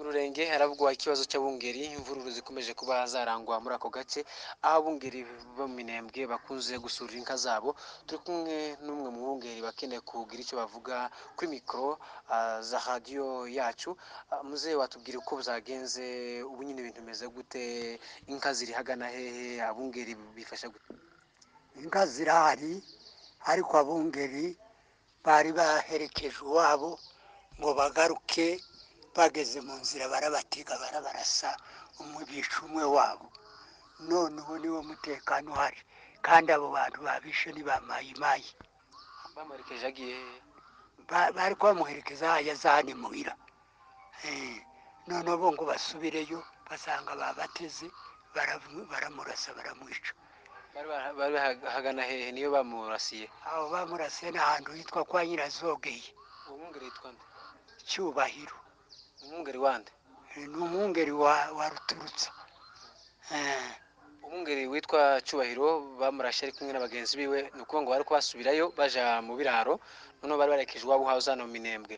Rurenge haravugwa ikibazo cy'abungeri imvururu zikomeje kuba zarangwa muri ako gace aho abungeri bo mu minembwe bakunze gusura inka zabo turi kumwe n'umwe mu bungeri bakeneye kugira icyo bavuga kuri mikoro za radiyo yacu muzehe watubwira uko zagenze ubu nyine ibintu bimeze gute inka ziri hagana hehe abungeri bifasha gute inka zirahari ariko abungeri bari baherekeje uwabo ngo bagaruke bageze mu nzira barabatiga barabarasa umwe bica umwe wabo none ubu niwo mutekano uhari kandi abo bantu babishe ntibamayimaye bamuherekeje agiye hehe Ba- bari kubamuherekeza hajya za hano imuhira Eh, noneho bo ngo basubireyo basanga babateze baramu- baramurasa baramwica bari bara- bari haga- hagana hehe niyo bamurasiye abo bamurasiye n'ahantu hitwa kwa nyirazogeye uwo mwungeri yitwa nde cyubahiro umwungeri wande Eh, ni umwungeri wa, wa ruturutsa Eh, umwungeri witwa cyubahiro bamurashe ari kumwe na bagenzi biwe ni ukuvuga ngo bari kubasubirayo baja mu biraro noneho bari barekeje iwabo hawe zano mu minembwe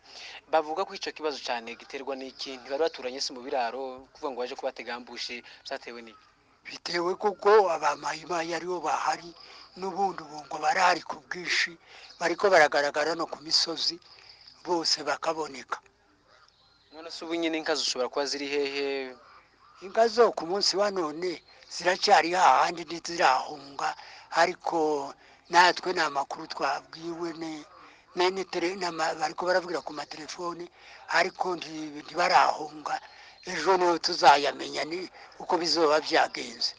bavuga ko icyo kibazo cyane giterwa n'iki ntibari baturanye se mu biraro kuvuga ngo baje kubatega ambushi byatewe n'iki bitewe kuko abamayimayi aribo bahari n'ubundi ubu ngo barahari ku bwinshi bariko baragaragara no ku misozi bose bakaboneka none se ubu nyine inka zishobora kuba ziri hehe inka zo ku munsi wa none ziracyari hahandi ntizirahunga ariko natwe ni amakuru twabwiwe ne- na netere- n'ama- bariko baravugira ku matelefone ariko nti- ntibarahunga ejo niho tuzayamenya ni uko bizoba byagenze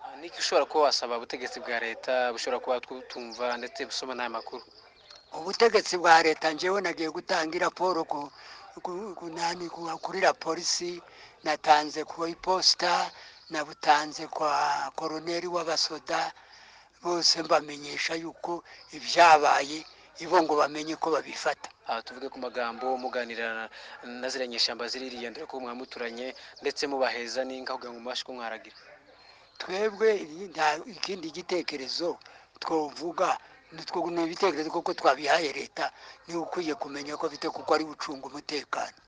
Ah, niki ushobora kuba wasaba ubutegetsi bwa leta bushobora kuba twu- tumva ndetse busoma n'aya makuru ubutegetsi bwa leta njyewe nagiye gutanga raporo ku ku- ku- nani ku- kuri la polisi natanze ku iposita nabutanze kwa koroneri w'abasoda bose mbamenyesha yuko ibyabaye ibo ngo bamenye ko babifata aha tuvuge ku magambo muganira na- na ziriya nyeshyamba ziririya dore ko mwamuturanye ndetse mubaheza n'inka kugira ngo mubashe kumwaragira twebwe iyi- nta- ikindi gitekerezo twovuga nitwo ni ibitekerezo kuko twabihaye leta niwe ukwiye kumenya ko afite kuko ari bucunga umutekano